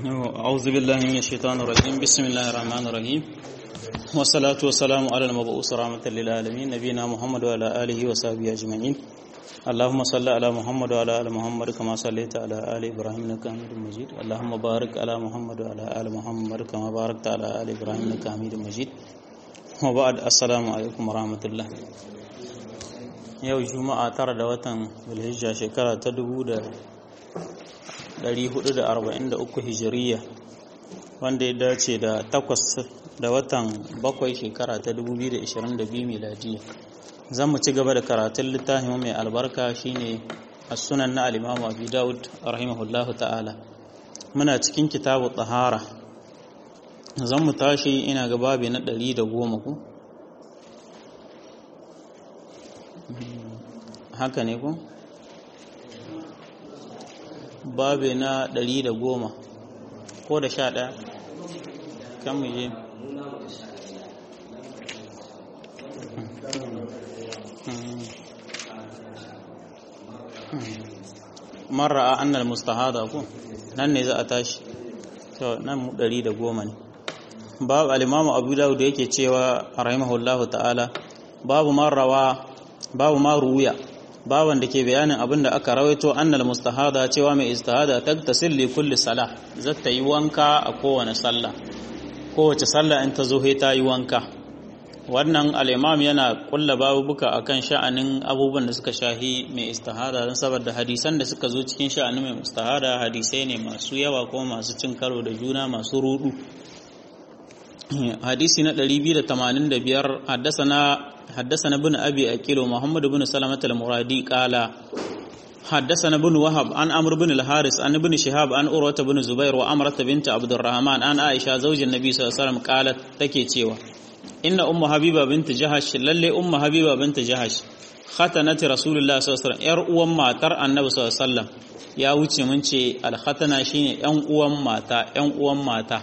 أعوذ بالله من الشيطان الرجيم بسم الله الرحمن الرحيم والصلاة والسلام على المبعوث رحمة للعالمين نبينا محمد وعلى آله وصحبه أجمعين اللهم صل على محمد وعلى آل محمد كما صليت على آل إبراهيم إنك حميد مجيد اللهم بارك على محمد وعلى آل محمد كما باركت على آل إبراهيم إنك حميد مجيد وبعد السلام عليكم ورحمة الله yau juma'a tara da watan zulhijja shekara ta dubu da 443 hijiriya wanda ya dace da takwas da watan bakwai shekara ta 2022 miladiya zan mu ci gaba da karatun littafin mai albarka shine as-sunan na al-imamu abi daud rahimahullahu ta'ala muna cikin kitabu tahara zan mu tashi ina ga babi na 110 ku haka ne ku babi na ɗari da goma ko da sha ɗaya kan mu je mara a annal mustahada ku nan ne za a tashi to nan mu ɗari da goma ne babu alimamu abu dawud da yake cewa rahimahullahu ta'ala babu marrawa babu ma ruya baban da ke bayanin abin da aka rawaito annal mustahada cewa mai istihada tagtasil li kulli salah zata yi wanka a kowane sallah kowace sallah in ta zo ta yi wanka wannan al-imam yana kulla babubuka akan sha'anin abubuwan da suka shahi mai istihada don saboda hadisan da suka zo cikin sha'anin mai istihada hadisai ne masu yawa kuma masu cin karo da juna masu rudu hadisi na 285 haddasa na حدثنا ابن أبي أكيل ومحمد بن سلمة المرادي قال حدثنا ابن وهب عن عمرو بن الحارث عن ابن شهاب عن أروة بن زبير وأمرة بنت عبد الرحمن عن عائشة زوج النبي صلى الله عليه وسلم قالت تكي تشيوا إن أم حبيبة بنت جهش للي أم حبيبة بنت جهش ختنت رسول الله صلى الله عليه وسلم ير أم ماتر النبي صلى الله عليه وسلم ya wuce mun ce alkhatana shine yan uwan mata yan uwan mata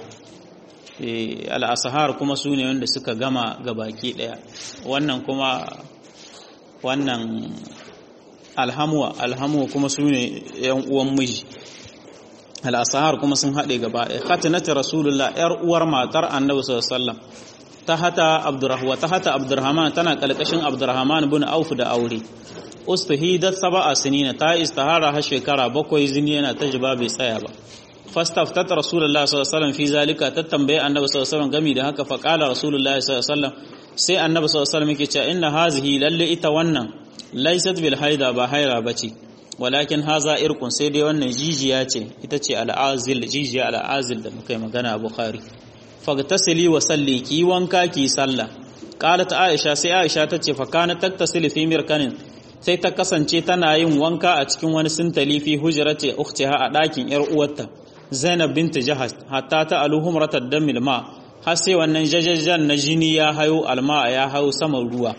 al'asahar kuma su ne wanda suka gama gabaki ɗaya wannan kuma wannan alhamuwa alhamuwa kuma su ne ‘yan uwan miji al'asahar kuma sun haɗe gaba ɗaya khatinata rasulullah ‘yar uwar matar annabi sallam ta hata abdurrahman ta hata abdurrahman tana ƙalƙashin abdurrahman bin auf da aure ustuhidat sab'a sinina ta istihara har shekara bakwai zini yana ta jiba bai tsaya ba fastaftat rasulullah sallallahu alaihi wasallam fi zalika ta tambaye annabi sallallahu alaihi wasallam gami da haka fa qala rasulullah sallallahu alaihi wasallam sai annabi sallallahu alaihi wasallam yake cewa inna hazihi lalle ita wannan laysat bil haida ba haira bace walakin haza irqun sai dai wannan jijiya ce ita ce al'azil jijiya al'azil da muka yi magana a bukhari fagtasili wa salli ki wanka ki sallah qalat aisha sai aisha tace fa kana taktasili fi mirkanin sai ta kasance tana yin wanka a cikin wani sintali fi hujrati ukhtiha a ɗakin yar uwarta Zainab binta Jahas hatta ta aluhum ratad damil ma har sai wannan jajjajan na jini ya hayo alma ya hayo saman ruwa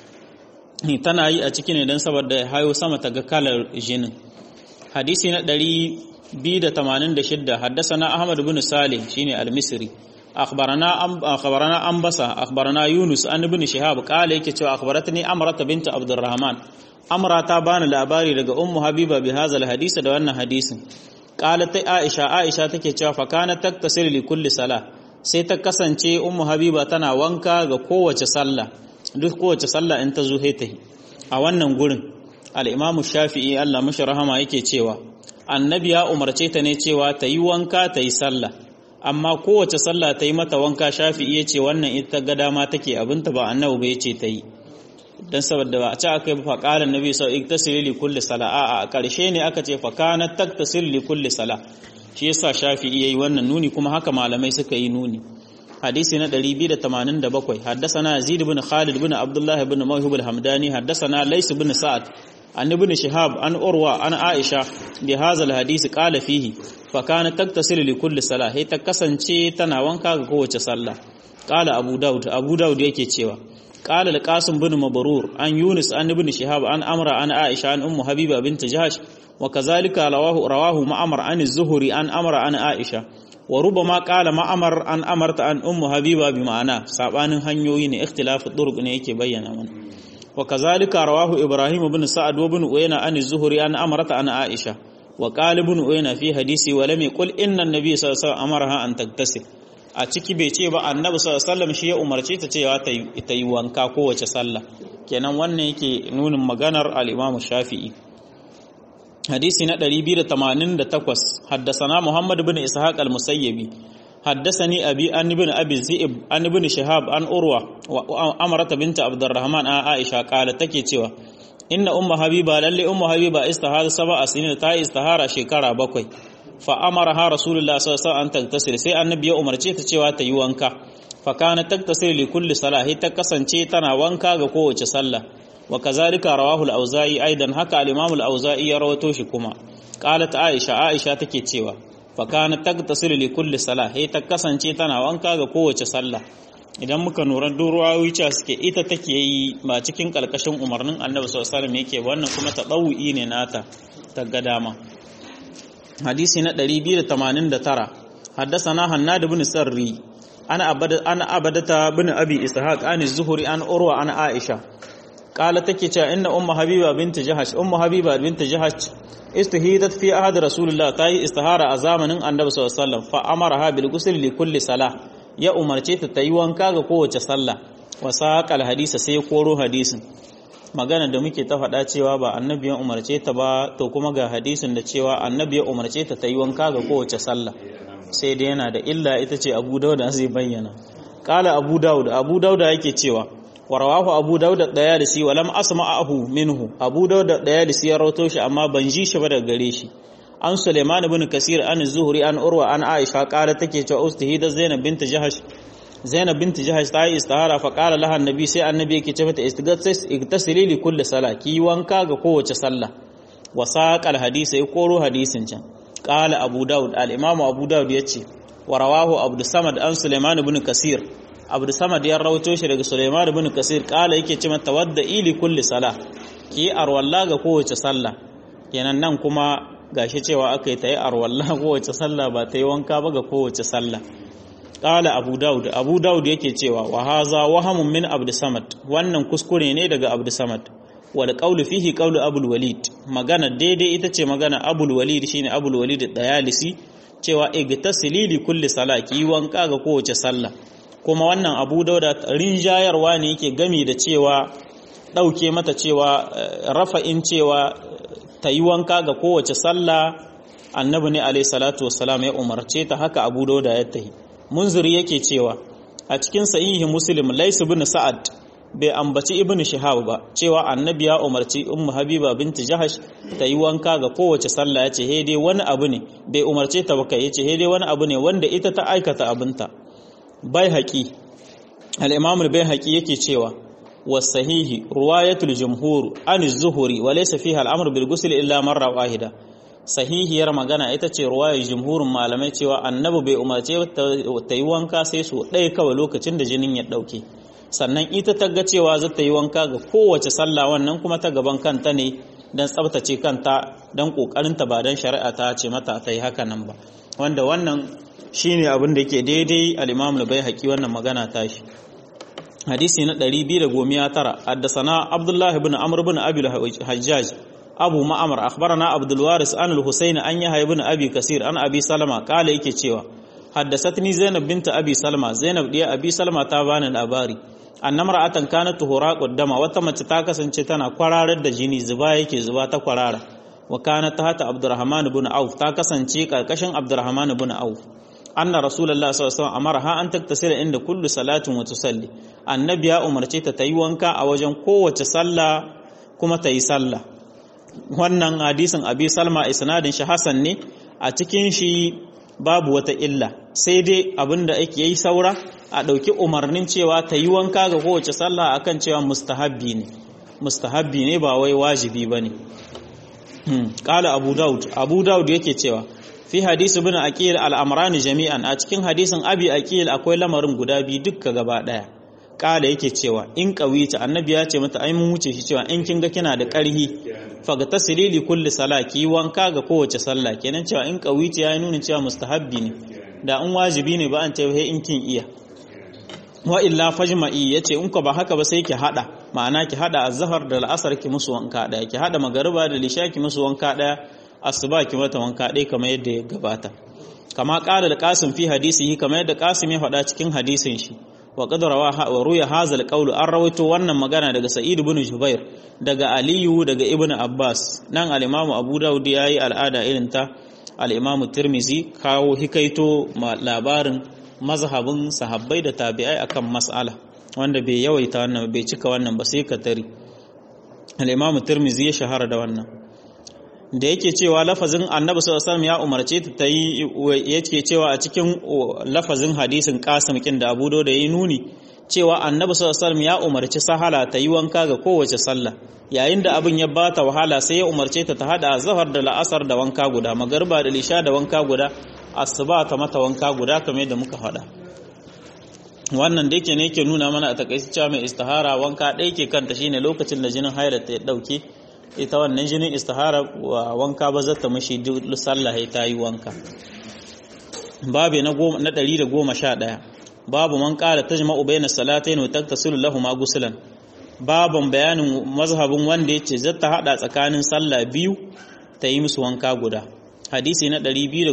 tana yi a cikin ne don saboda ya hayo sama ta ga kalar jinin hadisi na 286 haddasana Ahmad bin Salih shine al-Misri akhbarana akhbarana Ambasa akhbarana Yunus an ibn Shihab kale yake cewa akhbaratni Amrata binta Abdurrahman Amra ta bani labari daga Ummu Habiba bi hadha hadisi da wannan hadisin qalat aisha aisha take cewa fa kana taktasil li kulli sala sai ta kasance ummu habiba tana wanka ga kowace sallah duk kowace sallah in ta zo ta a wannan gurin al-imam shafi'i Allah mashi rahama yake cewa annabi ya umarce ta ne cewa ta yi wanka ta yi sallah amma kowace sallah ta yi mata wanka shafi'i yace wannan ita ga dama take abinta ba annabi ba yace ta yi dan saboda ba a ce aka yi fa qala annabi sau iktasili li kulli sala a karshe ne aka ce fa kana taktasil li kulli sala shi yasa shafi'i yayi wannan nuni kuma haka malamai suka yi nuni hadisi na 287 haddathana yazid ibn khalid ibn abdullah ibn mawhib al-hamdani haddathana lays ibn sa'ad an ibn shihab an urwa an aisha bi hadha al-hadisi qala fihi fa kana taktasil li kulli sala hay ta kasance tana wanka ga kowace sallah qala abu daud abu daud yake cewa قال القاسم بن مبرور عن يونس عن ابن شهاب عن أمر عن عائشة عن أم حبيبة بنت جهش وكذلك رواه رواه معمر عن الزهري عن أمر عن عائشة وربما قال معمر عن أمرت عن أم حبيبة بمعنى سابان هنيوين اختلاف الطرق ne yake bayyana mana وكذلك رواه إبراهيم بن سعد وابن أوينا عن الزهري عن أمرت عن عائشة wa qalibun uyna fi hadisi wa lam yaqul inna an-nabiy sallallahu alaihi wasallam amaraha an tattasil a ciki bai ce ba annabi sallallahu alaihi wasallam shi ya umarce ta cewa ta yi wanka kowace sallah kenan wannan yake nunin maganar al-Imam Shafi'i hadisi na 288 haddasana Muhammad ibn Ishaq al-Musayyibi haddasani abi an ibn Abi Zi'ib an ibn Shihab an Urwa wa Amrata bint Abdurrahman a Aisha kala take cewa inna ummu habiba lalle ummu habiba istihara sab'a sinin ta istihara shekara bakwai fa amaraha rasulullah sallallahu alaihi wasallam an tagtasil sai annabi ya umarce ta cewa ta yi wanka fa kana tagtasil li kulli salahi ta kasance tana wanka ga kowace sallah wa kazalika rawahu al-auza'i aidan haka al-imam al-auza'i ya rawato shi kuma qalat aisha aisha take cewa fa kana tagtasil li kulli salahi ta kasance tana wanka ga kowace sallah idan muka nura ruwayoyi cewa suke ita take yi ba cikin kalkashin umarnin annabi sallallahu alaihi wasallam yake wannan kuma tadawu'i ne nata ta ga dama hadisi na 289 حدثنا هناد بن سري انا ابد انا ابدتا بن ابي اسحاق عن الزهري عن اروى عن عائشه قالت take cewa inna ummu habiba bint jahash ummu habiba bint jahash istahidat fi ahad rasulullah ta yi istihara a zamanin annabi sallallahu alaihi wasallam fa amaraha bil ghusl li kulli salah ya umarce ta tayi wanka ga kowace sallah wa saqal hadisa sai koro hadisin magana da muke ta faɗa cewa ba annabi ya umarce ta ba to kuma ga hadisin da cewa annabi ya umarce ta ta yi wanka ga kowace sallah sai dai yana da illa ita ce abu dauda zai bayyana kala abu dauda abu dauda yake cewa warawahu abu dauda daya da si walam asma'ahu minhu abu dauda daya da si ya rawato shi amma ban ji shi ba daga gare shi an suleiman ibn kasir an zuhri an urwa an aisha kala take cewa ustihida zainab bint jahash zainab bint jahash ta yi istihara fa qala laha annabi sai annabi yake ce mata igtasili li kulli sala ki wanka ga kowace sallah wa saqal hadisi ya koro hadisin can qala abu daud al imam abu daud yace wa rawahu abdus samad an sulaiman ibn kasir abdus samad ya rawato shi daga sulaiman ibn kasir qala yake ce mata wadda ili kulli sala ki arwalla ga kowace sallah kenan nan kuma gashi cewa aka yi ta yi arwalla kowace sallah ba ta yi wanka ba ga kowace sallah Ƙala Abu Dawud, Abu Dawud yake cewa wa haza wahamun min Abdu Samad, wannan kuskure ne daga Abdu Samad. Wal qawlu fihi qawlu Abul Walid. Magana daidai ita ce magana Abul Walid shine Abul Walid Dayalisi cewa igtasili li kulli salati yi wanka ga kowace sallah. Kuma wannan Abu Dawud rinjayarwa ne yake gami da cewa dauke mata cewa rafa'in cewa ta yi wanka ga kowace sallah annabi ne alayhi salatu wassalam ya umarce ta haka Abu Dawud ya tahi. munziri yake cewa a cikin sahihi muslim lais ibn sa'ad bai ambaci ibn shihab ba cewa annabi ya umarci ummu habiba binti jahash ta yi wanka ga kowace sallah yace he dai wani abu ne bai umarce ta ba kai yace he dai wani abu ne wanda ita ta aikata abinta bai haƙi al-imam al-bai haƙi yake cewa wasahihi ruwayatul jumhur an az-zuhri wa laysa fiha al-amr bil ghusl illa marra wahida sahihiyar magana ita ce ruwayar jumhurin malamai cewa annabi bai umarce ta yi wanka sai su ɗaya kawai lokacin da jinin ya ɗauke sannan ita ta ga cewa za ta yi wanka ga kowace sallah wannan kuma ta gaban kanta ne don tsabtace kanta don ƙoƙarinta ba don shari'a ta ce mata ta yi haka nan ba wanda wannan shine abin da yake daidai al-imam bai haƙi wannan magana tashi hadisi na 219 haddasana abdullahi ibn amr ibn abi hajjaj abu ma'amar akhbarana abdul waris an al-husayn an yahya ibn abi kasir an abi salama kala yake cewa haddathatni zainab binta abi salama zainab diya abi salama ta bani labari annamra atan kanat tuhura qaddama wata mace ta kasance tana kwararar da jini zuba yake zuba ta kwarara wa kanat hata abdurrahman ibn auf ta kasance karkashin abdurrahman ibn auf anna rasulullah sallallahu alaihi wasallam amara an taktasila inda kullu salatin wa tusalli annabi ya umarce ta tayi wanka a wajen kowace sallah kuma tayi sallah wannan hadisin abi salma isnadin shi hasan ne a cikin shi babu wata illa sai dai abinda ake yi saura a ɗauki umarnin cewa ta yi wanka ga kowace sallah akan cewa mustahabbi ne mustahabbi ne ba wai wajibi ba ne ƙala abu daud abu daud yake cewa fi hadisi bin aqil al'amrani jami'an a cikin hadisin abi aqil akwai lamarin guda biyu dukka gaba ɗaya kala yake cewa in kawita annabi ya ce mata ai mun wuce shi cewa in kin ga kina da ƙarhi faga tasiri kulli sala ki wanka ga kowace sallah kenan cewa in kawita ya nuna cewa mustahabbi ne da in wajibi ne ba an ce in kin iya wa illa fajma'i yace in ko ba haka ba sai ki hada ma'ana ki hada azhar da al'asar ki musu wanka daya ki hada magariba da lisha ki musu wanka daya asuba ki mata wanka ɗaya kamar yadda ya gabata kama ƙala da ƙasim fi hadisihi kamar yadda ƙasim ya faɗa cikin hadisin shi wa qad wa ruya hadha al an rawaito wannan magana daga sa'id ibn jubair daga aliyu daga ibn abbas nan al-imam abu daud yayi al'ada irin ta al-imam tirmizi kawo hikaito labarin mazhabin sahabbai da tabi'ai akan mas'ala wanda bai yawaita wannan bai cika wannan ba sai ka tari al-imam tirmizi ya shahara da wannan da yake cewa lafazin annabi sallallahu alaihi ya umarce ta ta yi yake cewa a cikin lafazin hadisin qasim kin da abu da yi nuni cewa annabi sallallahu alaihi ya umarci sahala ta yi wanka ga kowace sallah yayin da abin ya bata wahala sai ya umarce ta ta hada zahar da la'asar da wanka guda magarba da lisha da wanka guda asuba ta mata wanka guda kamar yadda muka faɗa wannan da yake ne yake nuna mana a takaice cewa mai istihara wanka ɗaya ke kanta shine lokacin da jinin haila ta ya ɗauke ita wannan jinin istihara wa wanka ba zata mashi duk sallah ta yi wanka babu na 111 babu man qala tajma'u bayna salatayn wa taktasilu lahumma guslan babun bayanin mazhabin wanda yace zata hada tsakanin sallah biyu ta yi musu wanka guda hadisi na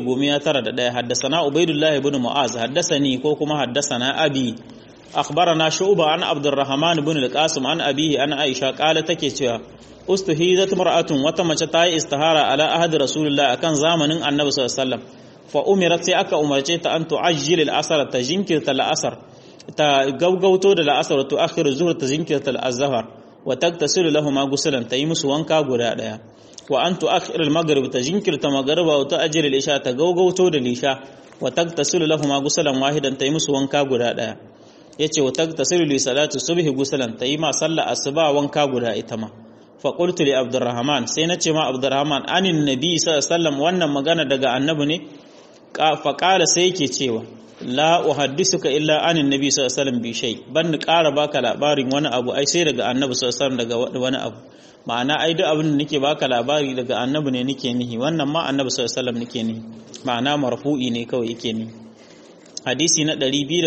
291 haddasana ubaidullah ibn mu'az haddasani ko kuma haddasana abi akhbarana shu'ba an abdurrahman ibn al-qasim an abihi an aisha qala take cewa ustuhizat mar'atun wata mace ta yi istihara ala ahadi rasulullah akan zamanin annabi sallallahu alaihi wasallam fa umirat sai aka umarce ta an tu'ajjil al-asr ta jinkirta al-asr ta gaugauto da al-asr to akhir zuhr ta jinkirta al-azhar wa taktasilu lahumma gusulan ta yi musu wanka guda daya wa an tu'akhir al-maghrib ta jinkirta maghriba wa tu'ajjil al-isha ta gaugauto da lisha wa taktasilu lahumma gusulan wahidan ta yi musu wanka guda daya yace wa taktasilu li salati subhi gusulan ta yi ma sallah asuba wanka guda ita ma faƙultu li abdurrahman sai na ce ma abdurrahman anin nabi sallam wannan magana daga annabi ne faƙala sai yake cewa la uhaddisuka illa anin nabi sallam bi shay ban ni ƙara baka labarin wani abu ai sai daga annabi sallam daga wani abu ma'ana ai duk abin da nake baka labari daga annabi ne nake nihi wannan ma annabi sallam nake nihi ma'ana marfu'i ne kawai yake nihi hadisi na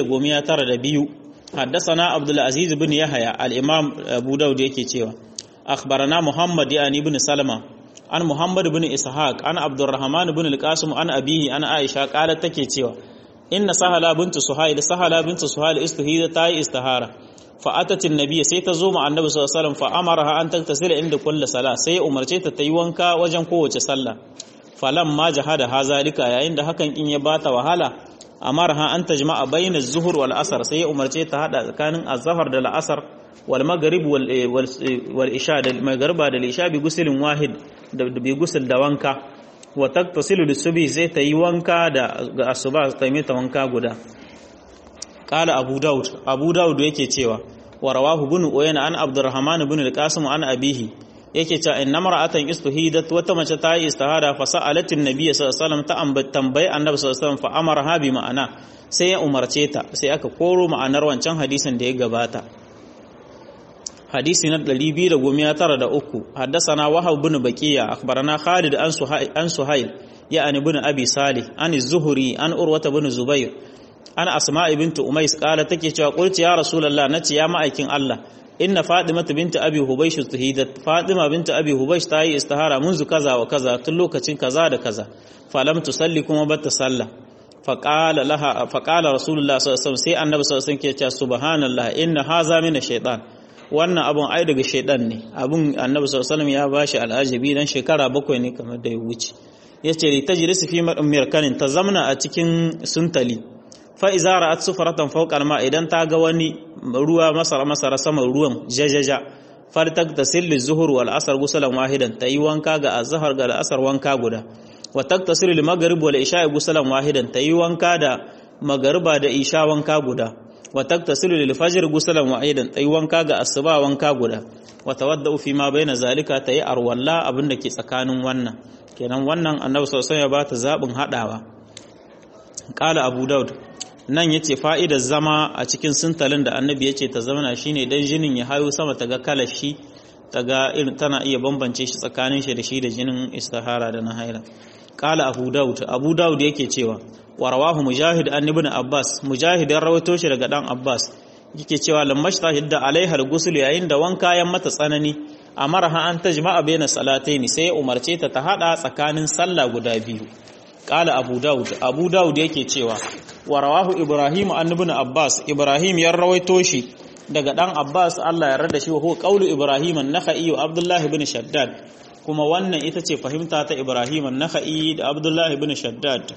292 حدثنا عبد العزيز بن يحيى الامام ابو داود yake cewa أخبرنا محمد يعني بن سلمة عن محمد بن إسحاق عن عبد الرحمن بن القاسم عن أبيه عن عائشة قالت تكي cewa إن سهلا بنت سهيل سهلا بنت سهيل استهيد تاي استهارة فأتت النبي سي تزوم عن النبي صلى الله عليه وسلم فأمرها أن تغتسل عند كل صلاة سي أمرتي تتيوانكا وجن قوة صلى فلما جهد هذا لك يا عند هكا إن يبات وهلا أمرها أن تجمع بين الظهر والأسر سي أمرتي تهدى كان الظهر دل الأسر والمغرب والإشاء المغرب da isha bi gusulin wahid da bi gusul da wanka wa taktasilu lisubi zai ta yi wanka da ga asuba ta yi ta wanka guda qala abu daud abu daud yake cewa wa rawahu ibn uyayna an abdurrahman ibn al-qasim an abihi yake cewa inna mar'atan istuhidat wata mace ta yi istihada fa sa'alatin nabiy sallallahu alaihi wasallam ta tambayi annabi sallallahu alaihi wasallam fa amara bi ma'ana sai ya umarce ta sai aka koro ma'anar wancan hadisin da ya gabata hadisi na 293 haddasana wahab bin baqiya akhbarana khalid an suhayl an suhayl ya'ani bin abi salih an az-zuhri an urwata bin zubair an asma bint umais qala take cewa qulti ya rasulullah nace ya ma'aikin allah inna fatima bint abi hubaysh tuhidat fatima bint abi hubaysh ta yi istihara munzu kaza wa kaza tun lokacin kaza da kaza falam tusalli kuma bata sallah faqala laha faqala rasulullah sallallahu alaihi wasallam sai annabi sallallahu alaihi wasallam ke cewa subhanallah inna haza min ash-shaytan wannan abun ai daga shaidan ne abun annabi sallallahu ya bashi al'ajabi dan shekara bakwai ne kamar da ya wuce yace li tajlisu fi mirkanin ta zamna a cikin suntali fa iza ra'at sufratan fawqa al idan ta ga wani ruwa masara masara saman ruwan jajaja fartak tasil zuhur wal asr gusalan wahidan tayi wanka ga azhar ga asar wanka guda wa taktasil lil maghrib wal isha gusalan wahidan tayi wanka da magariba da isha wanka guda wa taktasilu lil fajr gusalan wahidan tayi wanka ga asuba wanka guda wa tawaddau fi ma baina zalika tayi arwalla abinda ke tsakanin wannan kenan wannan annabi sallallahu alaihi wasallam ya bata zabin hadawa qala abu daud nan yace fa'idar zama a cikin sintalin da annabi yace ta zama shine dan jinin ya hayo sama ta ga kalashi ta ga irin tana iya bambance shi tsakanin shi da shi da jinin istihara da na haila qala abu daud abu daud yake cewa wa rawahu mujahid an ibn abbas mujahid ya rawaito shi daga dan abbas yake cewa lammash tahidda alaiha al-ghusl yayin da wanka ya mata tsanani amaraha an tajma'a baina salataini sai ya umarce ta ta hada tsakanin sallah guda biyu qala abu daud abu daud yake cewa wa rawahu ibrahim an ibn abbas ibrahim ya rawaito shi daga dan abbas Allah ya rada shi wa huwa qawlu ibrahim an-nakhai wa abdullah ibn shaddad kuma wannan ita ce fahimta ta ibrahim an-nakhai da abdullah ibn shaddad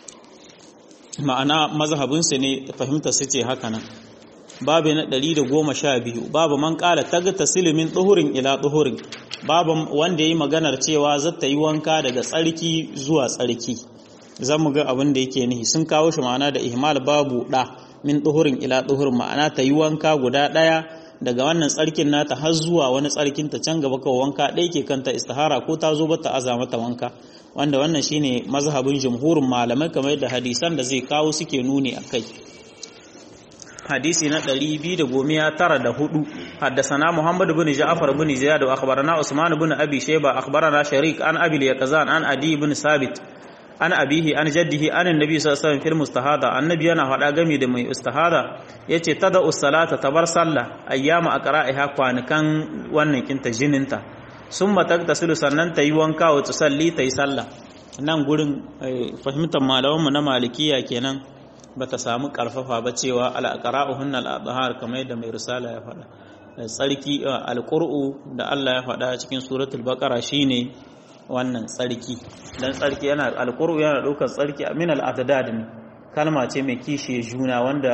ma'ana mazhabinsu ne fahimta su ce haka nan babu na 112 babu man kala tagta silimin tsuhurin ila tsuhurin babu wanda yi maganar cewa zata yi wanka daga tsarki zuwa tsarki zan mu ga abin da yake nihi sun kawo shi ma'ana da ihmal babu da min tsuhurin ila tsuhurin ma'ana ta yi wanka guda daya daga wannan tsarkin nata har zuwa wani tsarkin ta can gaba kawai wanka ɗaya ke kanta istihara ko ta zo bata aza mata wanka wanda wannan shine mazhabin jumhurin malamai kamar yadda hadisan da zai kawo suke nuni akai hadisi na 294 haddathana Muhammad ibn Ja'far ibn Ziyad wa akhbarana Usman ibn Abi Shayba akhbarana Sharik an Abi al-Yaqzan an Adi ibn Sabit an abihi an jaddihi an annabi sallallahu alaihi wasallam fil mustahada annabi yana faɗa game da mai istihada yace tada us-salata tabar sallah ayyama aqra'iha kwanukan wannan kinta jininta summa tagtasilu sannan tayi wanka wa tusalli tayi sallah nan gurin fahimtar malaman mu na malikiya kenan bata samu karfafa ba cewa al-aqra'uhunna al-adhar kamar yadda mai risala ya faɗa tsarki al-qur'u da Allah ya faɗa cikin suratul baqara shine wannan tsarki dan tsarki yana alqur'u yana daukar tsarki min al-adad ne kalma ce mai kishi juna wanda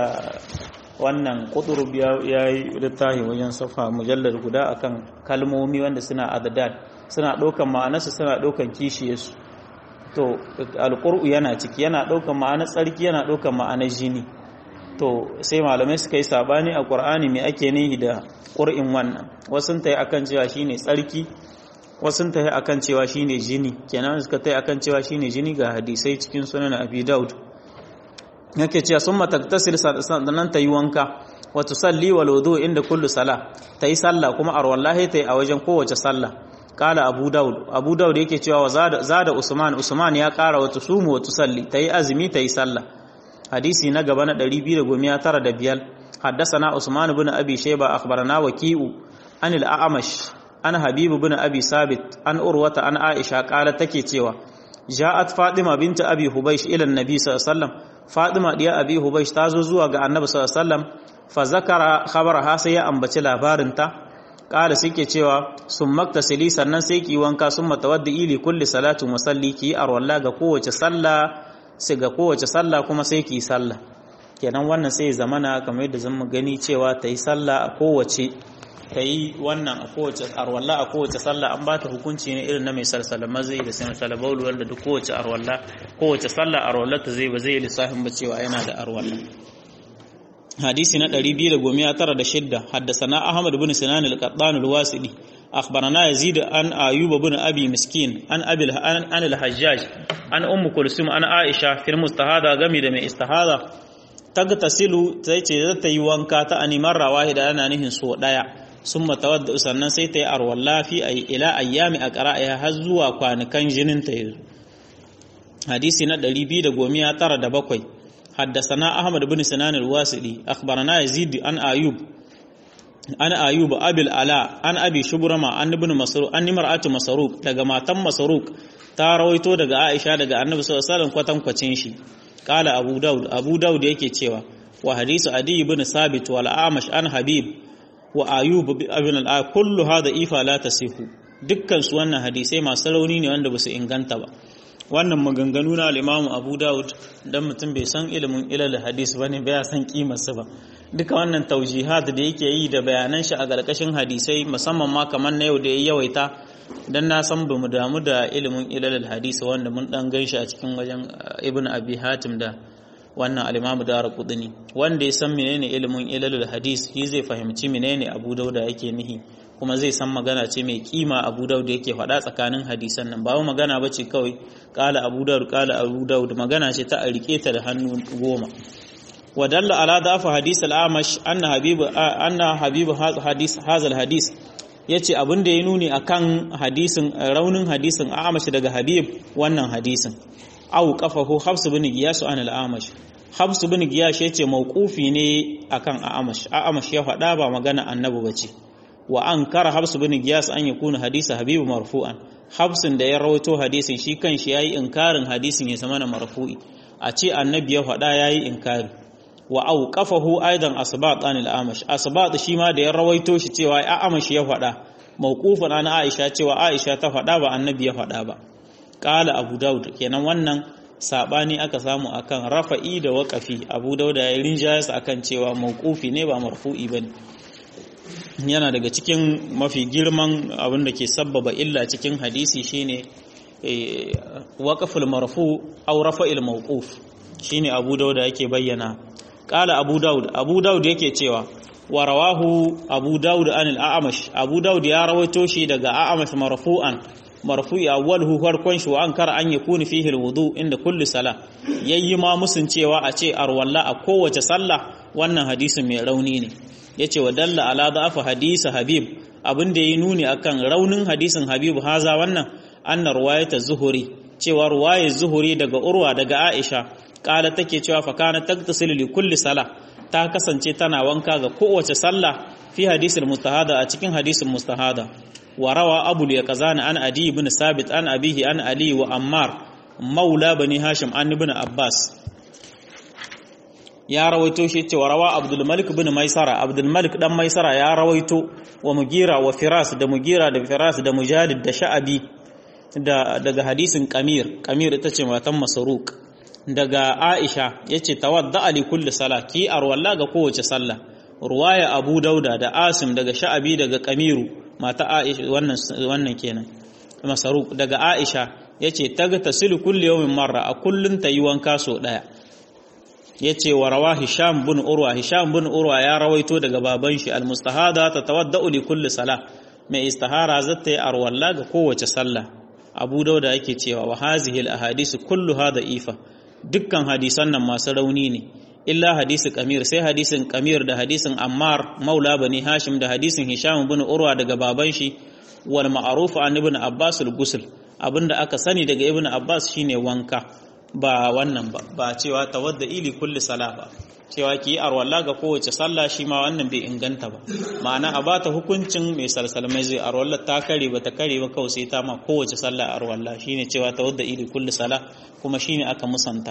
wannan quturub ya yi littafi wajen safa mujallar guda akan kalmomi wanda suna adadad suna daukan ma'anarsu suna daukan kishiyarsu to alqur'u yana ciki yana daukan ma'anar tsarki yana daukan ma'anar jini to sai malamai suka yi sabani a qur'ani me ake nihi da qur'in wannan wasu ta yi akan cewa shine tsarki wasu ta yi akan cewa shine jini kenan suka ta yi akan cewa shine jini ga hadisai cikin sunan abi daud yake cewa sun mataktasil sannan ta yi wanka wa tusalli wal wudu inda kullu sala ta yi sallah kuma arwallahi ta yi a wajen kowace sallah kala abu daud abu daud yake cewa wa zada usman usman ya kara wa tusumu wa tusalli ta yi azumi ta yi sallah hadisi na gaba na 295 حدثنا عثمان بن أبي شيبة أخبرنا وكيء عن الأعمش an habibu bin abi sabit an urwata an aisha kala take cewa ja'at fatima binta abi hubaysh ila annabi sallallahu alaihi wasallam fatima diya abi hubaysh ta zo zuwa ga annabi sallallahu alaihi wasallam fa zakara khabaraha sai ya ambaci labarin ta kala suke cewa sun maktasili sannan sai ki wanka sun matawaddi li kulli salatin wa salli ki arwalla ga kowace sallah sai ga kowace sallah kuma sai ki sallah kenan wannan sai zamana kamar yadda zan gani cewa ta yi sallah a kowace ta yi wannan a kowace arwalla a kowace sallah an ba ta hukunci ne irin na mai salsala mazai da sai salabaulu wanda duk kowace arwalla kowace sallah arwalla ta zai ba zai lissafin ba cewa yana da arwalla hadisi na 296 haddasana ahmad bin sinan al-qattan al-wasidi akhbarana yazid an ayyub bin abi miskin an abil an al-hajjaj an ummu kulsum an aisha fil mustahada gami da mai istihada tagtasilu sai ce ta yi wanka ta animar rawahida yana nihin so daya sun matawadda sannan sai ta yi arwalla fi a ila ayyami a ƙara'a har zuwa kwanukan jinin ta yanzu hadisi na 297 haddasana ahmad bin sinan al-wasili akhbarana yazid an ayub an ayub abil ala an abi shubrama an ibn masruq an imra'atu masruq daga matan masruq ta rawaito daga aisha daga annabi sallallahu alaihi wasallam kwatankwacin shi qala abu daud abu daud yake cewa wa hadisu adi ibn sabit wal amash an habib wa ayub ibn al kullu hada ifa la tasihu dukkan su wannan hadisai masu rauni ne wanda basu inganta ba wannan maganganu na al-Imam Abu Dawud dan mutum bai san ilimin ilal hadis bane bai san kimar su ba duka wannan taujihat da yake yi da bayanan shi a garkashin hadisai musamman ma kamar na yau da ya yawaita dan na san bamu damu da ilimin ilal hadis wanda mun dan ganshi a cikin wajen Ibn Abi Hatim da wannan al-Imam Darqutni wanda ya san menene ilimin ilalul hadis shi zai fahimci menene Abu Dauda yake nihi kuma zai san magana ce mai kima Abu Dauda yake faɗa tsakanin hadisan nan ba magana bace kawai qala Abu Daud qala Abu Daud magana ce ta a rike ta da hannu goma wadalla ala dafa hadis al-Amash anna habib anna habib hadis hazal hadis yace abin da ya nuni akan hadisin raunin hadisin Amash daga Habib wannan hadisin au qafahu Hafs bin Giyas an al-Amash Hafs bin Giyas yace mauqufi ne akan Amash Amash ya faɗa ba magana annabi bace wa an kara habsu bin giyas an yakuna hadisa habibu marfu'an habsin da ya rawaito hadisin shi kanshi yayi inkarin hadisin ya zama na marfu'i a ce annabi ya faɗa yayi inkari wa auqafahu aidan asbat an al-amash asbat shi ma da ya rawaito shi cewa ya amash ya faɗa mawqufan an aisha cewa aisha ta faɗa ba annabi ya faɗa ba qala abu daud kenan wannan sabani aka samu akan rafa'i da waqafi abu daud ya rinjayas akan cewa mawqufi ne ba marfu'i bane yana daga cikin mafi girman abin da ke sabbaba illa cikin hadisi shine waqaful marfu aw rafa'il mawquf shine abu daud yake bayyana Ƙala Abu Dawud, Abu Dawud yake cewa, wa rawahu Abu Dawud an al'amash, Abu Dawud ya rawaito shi daga a'amash marfu'an, marfu'i awwalhu farkon shi wa an kara an yakuni fihi alwudu inda kulli sala. Yayi ma musun cewa a ce arwalla a kowace sallah wannan hadisin mai rauni ne. Yace wa dalla ala da'afa hadisa Habib, abin da yayi nuni akan raunin hadisin Habib haza wannan anna ruwayata zuhuri, cewa ruwayar zuhuri daga Urwa daga Aisha kala take cewa fa kana tagtasil li kulli sala ta kasance tana wanka ga kowace sallah fi hadisul mustahada a cikin hadisin mustahada wa rawa abul yaqzan an adi ibn sabit an abihi an ali wa ammar maula bani hashim an ibn abbas ya rawaito shi cewa rawa abdul malik ibn maisara abdul malik dan maisara ya rawaito wa mugira wa firas da mugira da firas da mujadid da sha'abi da daga hadisin qamir qamir ita ce matan masruq daga Aisha yace tawadda ali kulli sala ki arwalla ga kowace sallah ruwaya Abu Dauda da Asim daga Sha'abi daga Kamiru mata Aisha wannan wannan kenan Masaruk daga Aisha yace taga tasilu kulli yawmin marra a kullun tayi wanka so daya yace wa rawa Hisham bin Urwa Hisham bin Urwa ya rawaito daga baban shi al-mustahada tatawadda li kulli sala mai istihara zata yi arwalla ga kowace sallah Abu Dauda yake cewa wa hazihi al-ahadith kulluha da'ifa dukkan hadisan nan masu rauni ne illa hadisi kamir sai hadisin kamir da hadisin ammar maula bani hashim da hadisin hisham bin urwa daga baban shi wal ma'ruf an ibn abbas al-ghusl abinda aka sani daga ibn abbas shine wanka ba wannan ba ba cewa tawadda ili kulli sala ba cewa ki yi arwalla ga kowace sallah shi ma wannan bai inganta ba ma'ana a bata hukuncin mai salsalmai zai arwalla ta kare ba ta kare ba kawai sai ta ma kowace sallah arwalla shine cewa tawadda ili kulli sala kuma shine aka musanta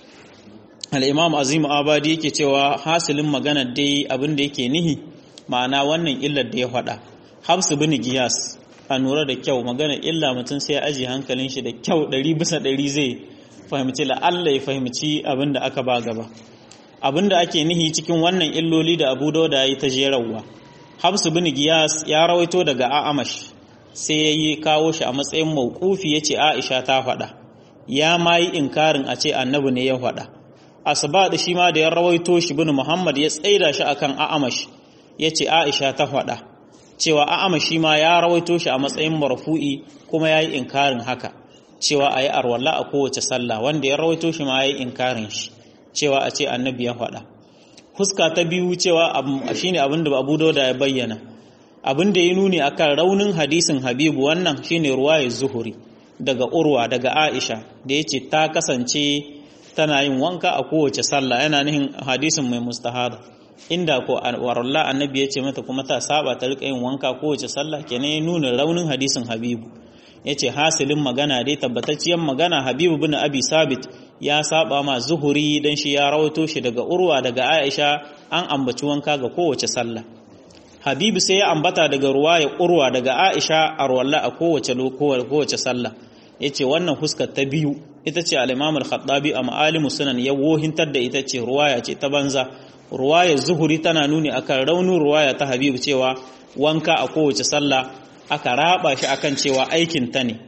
al-imam azim abadi yake cewa hasilin magana dai abin da yake nihi ma'ana wannan illar da ya faɗa habsu bin giyas a nura da kyau magana illa mutum sai ya aji hankalin shi da kyau ɗari bisa ɗari zai fahimci la'alla ya fahimci abin da aka ba gaba abin da ake nihi cikin wannan illoli da abu dauda ya yi ta jerawa habsu bin giyas ya rawaito daga a'amash sai ya yi kawo shi a matsayin maukufi ya ce aisha ta faɗa ya ma yi inkarin a ce annabi ne ya faɗa asba da shi ma da ya rawaito shi bin muhammad ya tsaida shi akan a'amash ya ce aisha ta faɗa cewa a'amash shi ma ya rawaito shi a matsayin marfu'i kuma ya yi inkarin haka cewa a yi arwalla a kowace sallah wanda ya rawaito shi ma ya yi inkarin shi cewa a ce annabi ya faɗa huska ta biyu cewa shine abin da abu dauda ya bayyana abin da ya nuni akan raunin hadisin habibu wannan shine ruwaya zuhuri daga urwa daga aisha da ya ce ta kasance tana yin wanka a kowace sallah yana nihin hadisin mai mustahada inda ko waralla annabi ya ce mata kuma ta saba ta rika yin wanka kowace sallah kenan ya nuna raunin hadisin habibu ya ce hasilin magana dai tabbatacciyar magana habibu bin abi sabit ya saba ma zuhuri dan shi ya rawato shi daga urwa daga aisha an ambaci wanka ga kowace sallah habibu sai ya ambata daga ruwa ya urwa daga aisha a ruwalla a kowace kowace sallah ya ce wannan huskar ta biyu ita ce al-imam al-khattabi a ma'alimu sunan ya wohintar da ita ce ruwaya ce ta banza ruwaya zuhuri tana nuni akan raunin ruwaya ta habibu cewa wanka a kowace sallah aka raba shi akan cewa aikin ta ne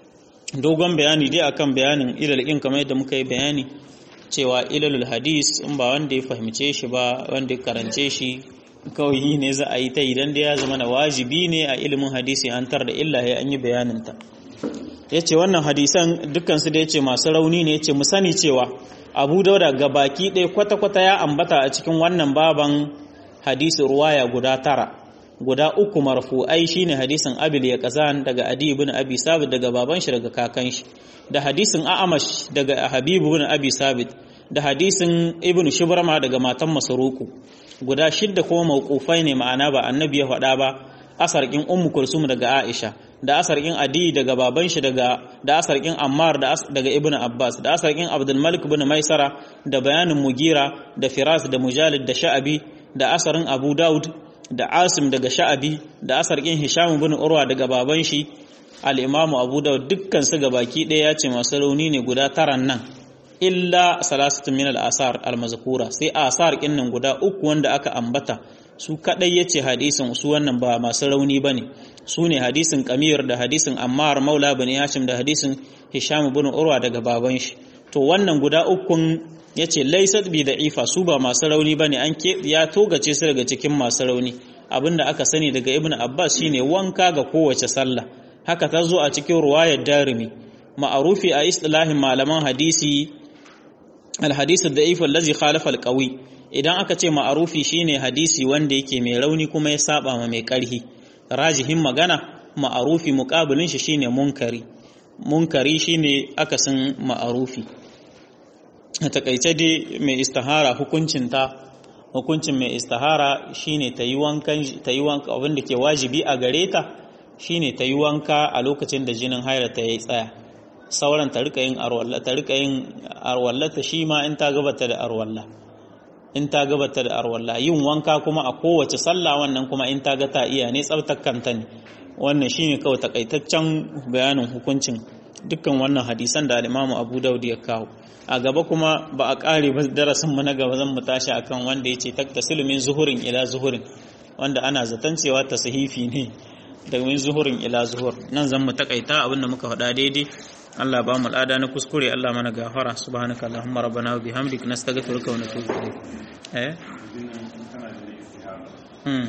dogon bayani dai akan bayanin ilal in kamar yadda muka yi bayani cewa ilalul hadis in ba wanda ya fahimce shi ba wanda ya karance shi kawai ne za a yi ta idan da ya zama na wajibi ne a ilimin hadisi an tar da illa ya an yi bayanin ta ya ce wannan hadisan dukkansu da ya ce masu rauni ne ya ce mu sani cewa abu dauda ga baki ɗaya kwata-kwata ya ambata a cikin wannan baban hadisi ruwaya guda tara guda uku marfu'ai shine hadisin abil ya kazan daga adi ibn abi sabit daga baban shi daga kakan shi da hadisin a'amash daga habib ibn abi sabit da hadisin ibn shibrama daga matan masruku guda shidda kuma mawqufai ne ma'ana ba annabi ya faɗa ba asarkin ummu kulsum daga aisha da asarkin adi daga baban shi daga da asarkin ammar da daga ibnu abbas da asarkin abdul malik ibn maisara da bayanin mugira da firas da mujalid da sha'abi da asarin abu daud da asim daga sha'abi da asarkin hisham ibn urwa daga baban shi al-imamu abu daud dukkan su gabaki ɗaya ya ce masu rauni ne guda taran nan illa salasatun min al-asar al-mazkura sai asar kinnan guda uku wanda aka ambata su kadai yace hadisin su wannan ba masu rauni bane su ne hadisin Qamir da hadisin Ammar Maula bin Hashim da hadisin Hisham ibn Urwa daga baban shi to wannan guda ukun yace laysat bi da'ifa su ba masu rauni bane an ke ya togace su daga cikin masu rauni abinda aka sani daga Ibn Abbas shine wanka ga kowace sallah haka ta zo a cikin ruwayar Darimi ma'arufi a istilahin malaman hadisi al-hadith ad-da'if allazi khalafa al-qawi idan aka ce ma'arufi shine hadisi wanda yake mai rauni kuma ya saba ma mai karhi rajihin magana ma'arufi muqabilin shi shine munkari munkari shine akasin ma'arufi a takaice dai mai istihara hukuncin ta hukuncin mai istihara shine ta yi wankan ta yi wanka abin da ke wajibi a gare ta shine ta yi wanka a lokacin da jinin haila ta yi tsaya sauran ta rika yin arwalla ta rika yin arwallata shi ma in ta gabata da arwalla in ta gabata da arwalla yin wanka kuma a kowace sallah wannan kuma in ta ga ta iya ne tsaftar kanta ne wannan shine kawai takaitaccen bayanin hukuncin dukkan wannan hadisan da al-Imam Abu Dawud ya kawo a gaba kuma ba a kare ba darasin mu na gaba zan mu tashi akan wanda yace taktasilu min zuhurin ila zuhurin wanda ana zaton cewa tashifi ne daga min zuhurin ila zuhur nan zan mu takaita abinda muka faɗa daidai Allah ba mu lada na kuskure Allah mana gafara subhanaka allahumma rabbana wa bihamdika nastaghfiruka wa natubu ilayk eh hmm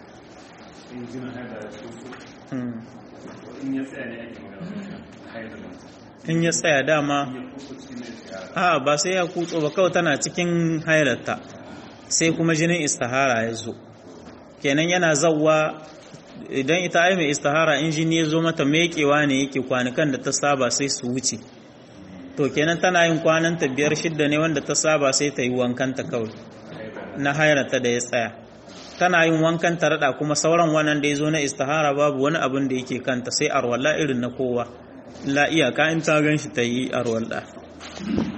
in ya tsaya dama a ba sai ya kutso ba kawai tana cikin hailarta sai kuma jinin istihara ya zo kenan yana zawwa idan ita ai mai istihara in jini ya zo mata mekewa ne yake kwanukan da ta saba sai su wuce to kenan tana yin kwananta biyar shidda ne wanda ta saba sai ta yi wankanta kawai na hairata da ya tsaya tana yin wankan ta rada kuma sauran wannan da ya zo na istihara babu wani abin da yake kanta sai arwalla irin na kowa la iyaka in ta gan shi ta yi arwalla